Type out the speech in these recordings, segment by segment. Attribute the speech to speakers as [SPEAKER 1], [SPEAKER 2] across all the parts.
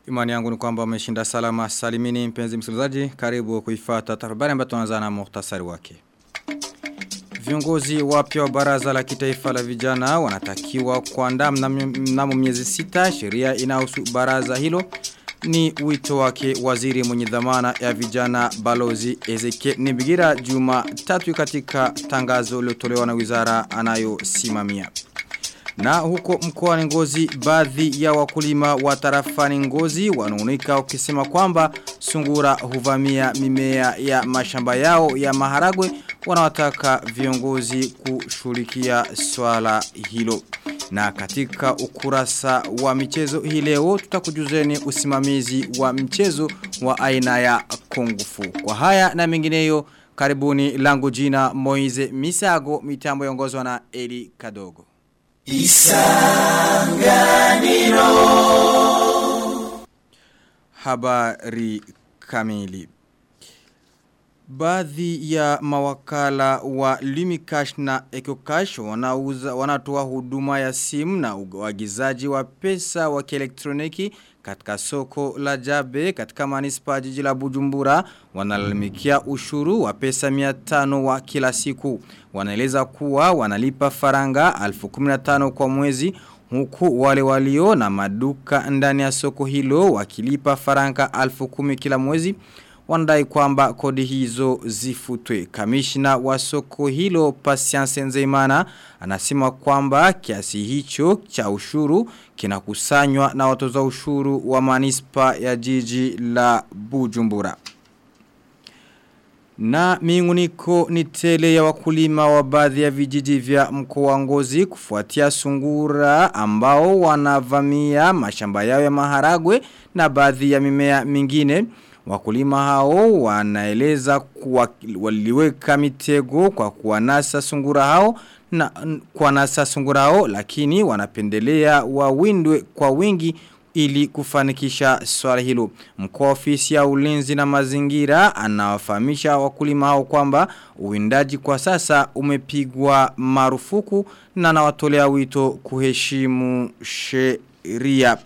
[SPEAKER 1] Imani yangu ni kwamba umeshinda salama salimini mpenzi msikilizaji karibu kuifata habari ambayo tunaanza na muhtasari wake. Viongozi wapya wa baraza la kitaifa la vijana wanatakiwa kuandaa mnamo miezi sita sheria inahusu baraza hilo ni wito wake waziri mwenye dhamana ya vijana balozi Ezekiel Nibigira juma tatu katika tangazo lilotolewa na wizara anayosimamia. Na huko mkoa ngozi baadhi ya wakulima wa tarafani ngozi wanaonika ukisema kwamba sungura huvamia mimea ya mashamba yao ya maharagwe wanawataka viongozi kushughulikia swala hilo. Na katika ukurasa wa michezo hii leo tutakujuzeni usimamizi wa mchezo wa aina ya kongufu. Kwa haya na mengineyo karibuni langu jina Moize Misago mitambo yongozwa na Eli Kadogo. Isanganiro Habari kamili Baadhi ya mawakala wa Lumikash na Ecocash wanauza wanatoa huduma ya simu na uagizaji wa pesa wa kielektroniki katika soko la Jabe katika manispa jiji la Bujumbura wanalalamikia ushuru wa pesa 500 wa kila siku. Wanaeleza kuwa wanalipa faranga 1015 kwa mwezi huku wale walio na maduka ndani ya soko hilo wakilipa faranga 1010 kila mwezi wanadai kwamba kodi hizo zifutwe. Kamishna wa soko hilo Patience Nzeimana anasema kwamba kiasi hicho cha ushuru kinakusanywa na watoza ushuru wa manispa ya jiji la Bujumbura. Na miunguniko ni tele ya wakulima wa baadhi ya vijiji vya mkoa ngozi kufuatia sungura ambao wanavamia mashamba yao ya maharagwe na baadhi ya mimea mingine. Wakulima hao wanaeleza kuwa waliweka mitego kwa kuwanasa sungura hao na kuwanasa sungura hao lakini wanapendelea wawindwe kwa wingi ili kufanikisha swala hilo. Mkuu ofisi ya ulinzi na mazingira anawafahamisha wakulima hao kwamba uwindaji kwa sasa umepigwa marufuku na anawatolea wito kuheshimu sheria.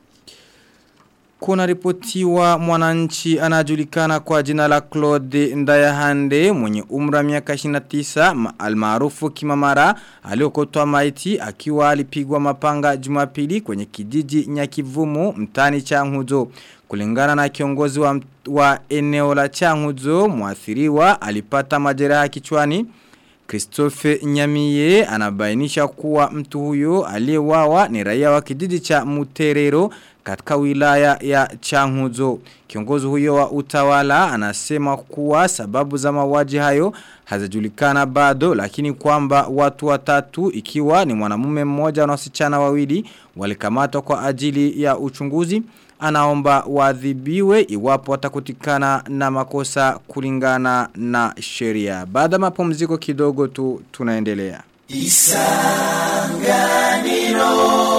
[SPEAKER 1] Kuna ripotiwa mwananchi anajulikana kwa jina la Claude Ndayahande mwenye umra miaka 29 almaarufu kimamara aliokotwa maiti akiwa alipigwa mapanga Jumapili kwenye kijiji Nyakivumu mtani Changuzo. Kulingana na kiongozi wa, wa eneo la Changuzo mwathiriwa alipata majeraha kichwani. Christophe Nyamiye anabainisha kuwa mtu huyo aliyewawa ni raia wa kijiji cha Muterero katika wilaya ya Changuzo. Kiongozi huyo wa utawala anasema kuwa sababu za mauaji hayo hazijulikana bado lakini kwamba watu watatu ikiwa ni mwanamume mmoja na wasichana wawili walikamatwa kwa ajili ya uchunguzi anaomba waadhibiwe iwapo watakutikana na makosa kulingana na sheria. Baada mapumziko kidogo tu tunaendelea. Isanganiro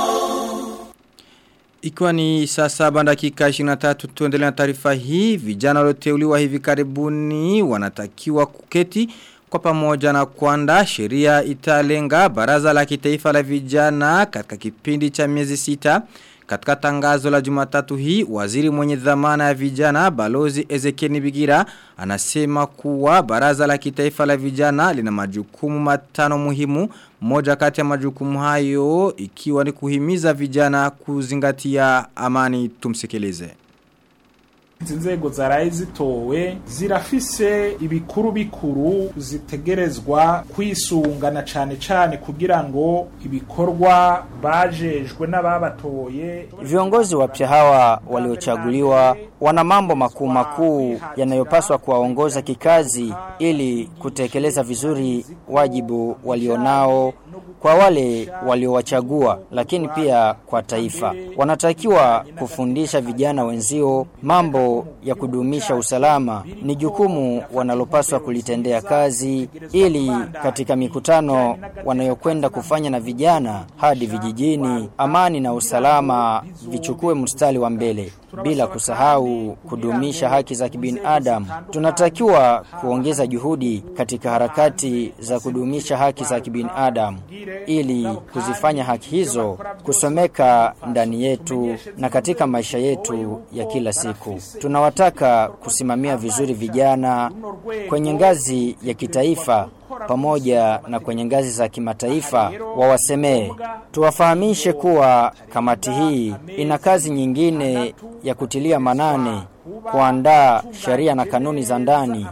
[SPEAKER 1] Ikiwa ni saa saba dakika 23 tuendelea na taarifa hii, vijana walioteuliwa hivi karibuni wanatakiwa kuketi kwa pamoja na kuandaa sheria italenga baraza la kitaifa la vijana katika kipindi cha miezi sita. Katika tangazo la jumatatu hii, waziri mwenye dhamana ya vijana, balozi Ezekiel Bigira, anasema kuwa baraza la kitaifa la vijana lina majukumu matano muhimu. Moja kati ya majukumu hayo ikiwa ni kuhimiza vijana kuzingatia amani tumsikilize.
[SPEAKER 2] izi nzego zaraye zitowe zirafise ibikuru bikuru zitegerezwa kwisungana cane cane kugira ngo ibikorwa bajejwe n'ababatoye
[SPEAKER 3] viongozi wapya hawa waliochaguliwa wana mambo makuu makuu yanayopaswa kuwaongoza kikazi ili kutekeleza vizuri wajibu walionao kwa wale waliowachagua lakini pia kwa taifa. Wanatakiwa kufundisha vijana wenzio mambo ya kudumisha usalama. Ni jukumu wanalopaswa kulitendea kazi ili katika mikutano wanayokwenda kufanya na vijana hadi vijijini, amani na usalama vichukue mstari wa mbele. bila kusahau kudumisha haki za kibinadamu. Tunatakiwa kuongeza juhudi katika harakati za kudumisha haki za kibinadamu ili kuzifanya haki hizo kusomeka ndani yetu na katika maisha yetu ya kila siku. Tunawataka kusimamia vizuri vijana kwenye ngazi ya kitaifa pamoja na kwenye ngazi za kimataifa wawasemee. Tuwafahamishe kuwa kamati hii ina kazi nyingine ya kutilia manane kuandaa sheria na kanuni za ndani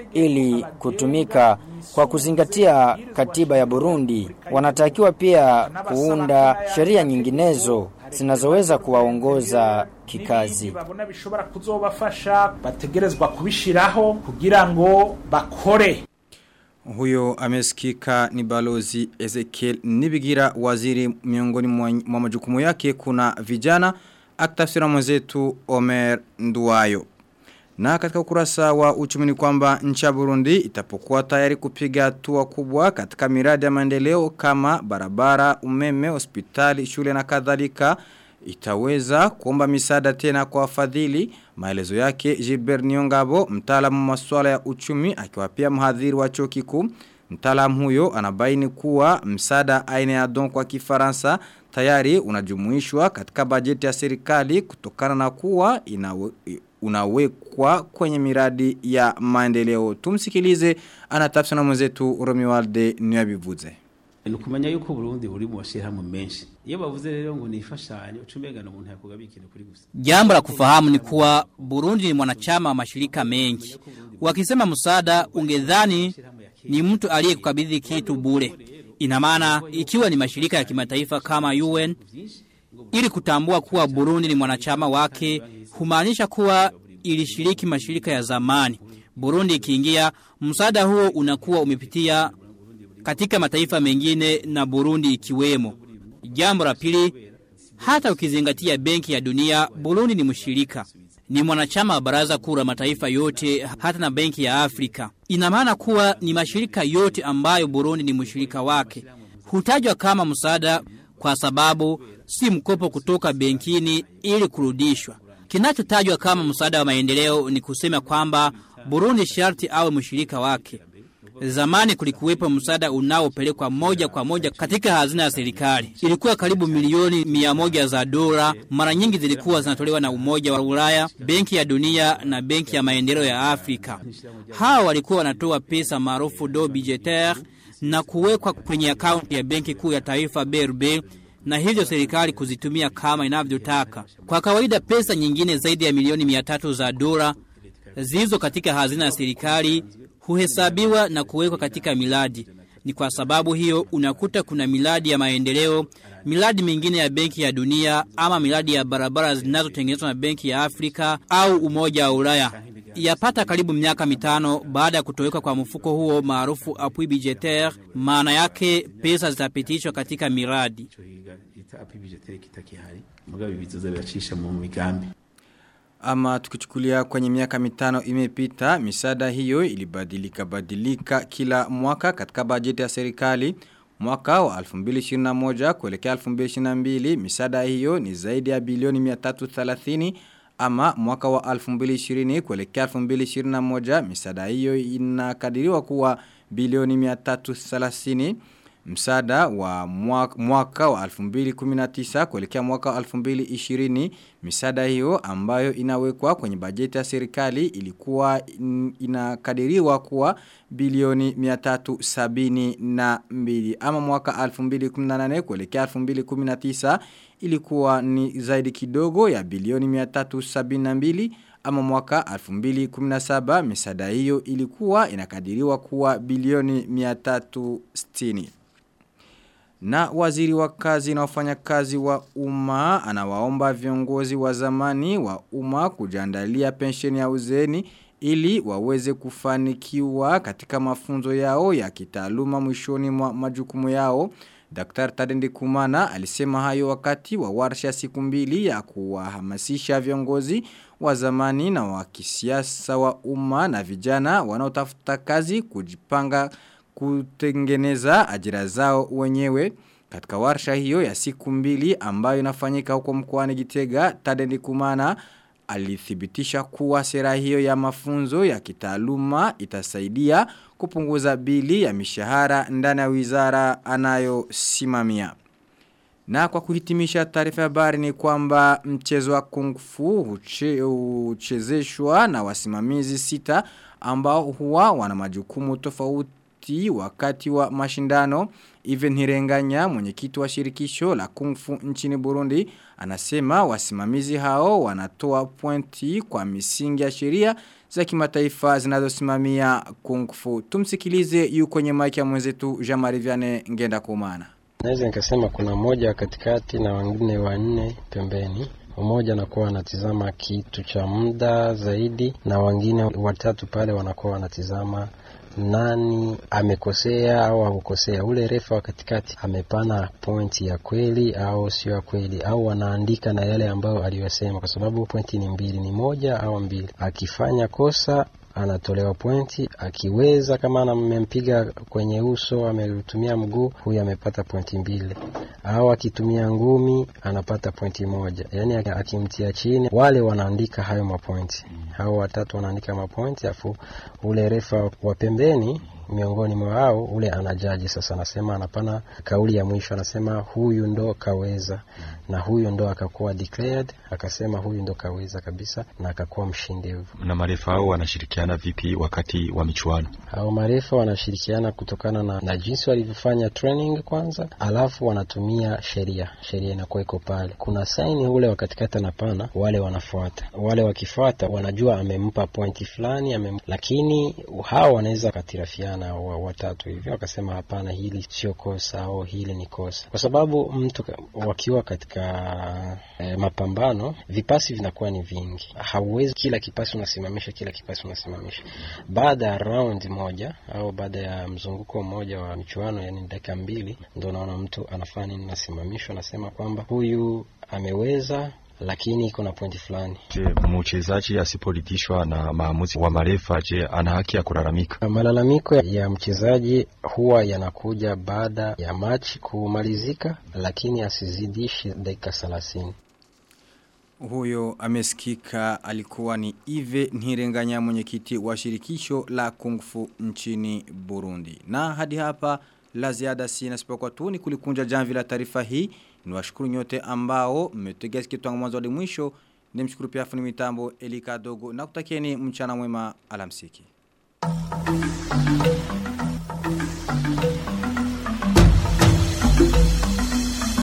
[SPEAKER 3] ili kutumika kwa kuzingatia katiba ya Burundi. Wanatakiwa pia kuunda sheria nyinginezo zinazoweza kuwaongoza kikazi.
[SPEAKER 2] babona bishobora kuzobafasha bategerezwa kubishiraho kugira ngo bakore
[SPEAKER 1] Huyo amesikika ni balozi Ezekiel Nibigira waziri miongoni mwa majukumu yake kuna vijana akitafsira mwenzetu Omer Nduwayo. Na katika ukurasa wa uchumi ni kwamba nchi ya Burundi itapokuwa tayari kupiga hatua kubwa katika miradi ya maendeleo kama barabara, umeme, hospitali, shule na kadhalika itaweza kuomba misaada tena kwa wafadhili. Maelezo yake Gilbert Niongabo, mtaalamu wa masuala ya uchumi akiwa pia mhadhiri wa chuo kikuu. Mtaalamu huyo anabaini kuwa msaada aina ya don kwa Kifaransa tayari unajumuishwa katika bajeti ya serikali kutokana na kuwa inawe, unawekwa kwenye miradi ya maendeleo. Tumsikilize anatafsiri na mwenzetu Romualde Nyabivuze.
[SPEAKER 4] nukumenya yuko Burundi buri mu bashirahamwe menshi iyo bavuze rero ngo nifashanyo ucumbega umuntu yakugaba ikintu kuri gusa
[SPEAKER 5] Jambo la kufahamu ni kuwa Burundi ni mwanachama wa mashirika mengi. Wakisema msaada ungedhani ni mtu aliyekukabidhi kitu bure. Ina maana ikiwa ni mashirika ya kimataifa kama UN ili kutambua kuwa Burundi ni mwanachama wake humaanisha kuwa ilishiriki mashirika ya zamani. Burundi ikiingia msaada huo unakuwa umepitia katika mataifa mengine na Burundi ikiwemo. Jambo la pili, hata ukizingatia benki ya dunia, Burundi ni mshirika. Ni mwanachama wa baraza kuu la mataifa yote hata na benki ya Afrika. Ina maana kuwa ni mashirika yote ambayo Burundi ni mshirika wake. Hutajwa kama msaada kwa sababu si mkopo kutoka benkini ili kurudishwa. Kinachotajwa kama msaada wa maendeleo ni kusema kwamba Burundi sharti awe mshirika wake. Zamani kulikuwepo msaada unaopelekwa moja kwa moja katika hazina ya serikali. Ilikuwa karibu milioni mia moja za dola. Mara nyingi zilikuwa zinatolewa na Umoja wa Ulaya, Benki ya Dunia na Benki ya Maendeleo ya Afrika. Hawa walikuwa wanatoa pesa maarufu do budgetaire na kuwekwa kwenye akaunti ya Benki Kuu ya Taifa BRB na hivyo serikali kuzitumia kama inavyotaka. Kwa kawaida pesa nyingine zaidi ya milioni mia tatu za dola zilizo katika hazina ya serikali huhesabiwa na kuwekwa katika miradi. Ni kwa sababu hiyo unakuta kuna miradi ya maendeleo, miradi mingine ya benki ya dunia ama miradi ya barabara zinazotengenezwa na benki ya Afrika au umoja wa Ulaya. Yapata karibu miaka mitano baada ya kutoweka kwa mfuko huo maarufu appui budgetaire, maana yake pesa zitapitishwa katika miradi.
[SPEAKER 4] ita api budgetaire kitakihari mugabe bizoza biracisha mu migambi
[SPEAKER 1] Ama tukichukulia kwenye miaka mitano imepita, misada hiyo ilibadilika badilika kila mwaka katika bajeti ya serikali. Mwaka wa 2021 kuelekea 2022 misada hiyo ni zaidi ya bilioni 330 ama mwaka wa 2020 kuelekea 2021 misada hiyo inakadiriwa kuwa bilioni 330 Msada wa mwaka, mwaka wa 2019 kuelekea mwaka wa 2020 misada hiyo ambayo inawekwa kwenye bajeti ya serikali ilikuwa in, inakadiriwa kuwa bilioni 372 ama mwaka 2018 kuelekea 2019 ilikuwa ni zaidi kidogo ya bilioni 372 ama mwaka 2017 misada hiyo ilikuwa inakadiriwa kuwa bilioni 360. Na waziri wa kazi na wafanyakazi wa umma anawaomba viongozi wa zamani wa umma kujiandalia pensheni ya uzeni ili waweze kufanikiwa katika mafunzo yao ya kitaaluma mwishoni mwa majukumu yao. Dr. Tadendi Kumana alisema hayo wakati wa warsha siku mbili ya kuwahamasisha viongozi wa zamani na wa kisiasa wa umma na vijana wanaotafuta kazi kujipanga kutengeneza ajira zao wenyewe. Katika warsha hiyo ya siku mbili ambayo inafanyika huko mkoani Gitega, Tadendi Kumana alithibitisha kuwa sera hiyo ya mafunzo ya kitaaluma itasaidia kupunguza bili ya mishahara ndani ya wizara anayosimamia. Na kwa kuhitimisha taarifa ya habari ni kwamba mchezo wa kung fu huche, uchezeshwa na wasimamizi sita ambao huwa wana majukumu tofauti wakati wa mashindano. Even Hirenganya mwenyekiti wa shirikisho la kung fu nchini Burundi anasema wasimamizi hao wanatoa pointi kwa misingi ya sheria za kimataifa zinazosimamia kung fu. Tumsikilize yu kwenye maiki ya mwenzetu Jean-Marie Vianney Ngenda Kumana.
[SPEAKER 6] Naweza nikasema kuna mmoja katikati na wengine wanne pembeni. Mmoja anakuwa anatizama kitu cha muda zaidi, na wengine watatu pale wanakuwa wanatizama nani amekosea au hakukosea. Ule refa wa katikati amepana pointi ya kweli au sio ya kweli, au wanaandika na yale ambayo aliyosema, kwa sababu pointi ni mbili, ni moja au mbili. Akifanya kosa anatolewa pointi. Akiweza kama amempiga kwenye uso, ametumia mguu, huyu amepata pointi mbili, au akitumia ngumi anapata pointi moja. Yani akimtia chini, wale wanaandika hayo mapointi, hao watatu wanaandika mapointi, afu ule refa wa pembeni miongoni mwa wao ule anajaji sasa, anasema anapana kauli ya mwisho, anasema huyu ndo kaweza, na huyu ndo akakuwa declared, akasema huyu ndo kaweza kabisa, na akakuwa mshindi.
[SPEAKER 7] Na marefa hao wanashirikiana vipi wakati wa michuano?
[SPEAKER 6] Hao marefa wanashirikiana kutokana na, na jinsi walivyofanya training kwanza, alafu wanatumia sheria. Sheria inakuwa iko pale, kuna saini ule wa katikati anapana, wale wanafuata, wale wakifuata wanajua amempa pointi fulani amem... lakini hao wanaweza katirafiana na watatu hivyo wakasema hapana, hili sio kosa au hili ni kosa, kwa sababu mtu wakiwa katika e, mapambano vipasi vinakuwa ni vingi. Hauwezi kila kipasi unasimamisha, kila kipasi unasimamisha. Baada ya round moja au baada ya mzunguko mmoja wa michuano, yani dakika mbili, ndo naona mtu anafanya nini, nasimamishwa, anasema kwamba huyu ameweza lakini iko na pointi fulani.
[SPEAKER 7] Je, mchezaji asiporidhishwa na maamuzi wa marefa, je, ana haki ya kulalamika?
[SPEAKER 6] Malalamiko ya mchezaji huwa yanakuja baada ya machi kumalizika, lakini asizidishi dakika thelathini.
[SPEAKER 1] Huyo amesikika alikuwa ni Ive Nhirenganya mwenyekiti wa shirikisho la Kung Fu nchini Burundi. Na hadi hapa la ziada sina sipokuwa tu ni kulikunja jamvi la taarifa hii. Niwashukuru nyote ambao mmetegea sikio tangu mwanzo hadi mwisho. Nimshukuru pia fundi mitambo Elika Dogo na kutakieni mchana mwema alamsiki.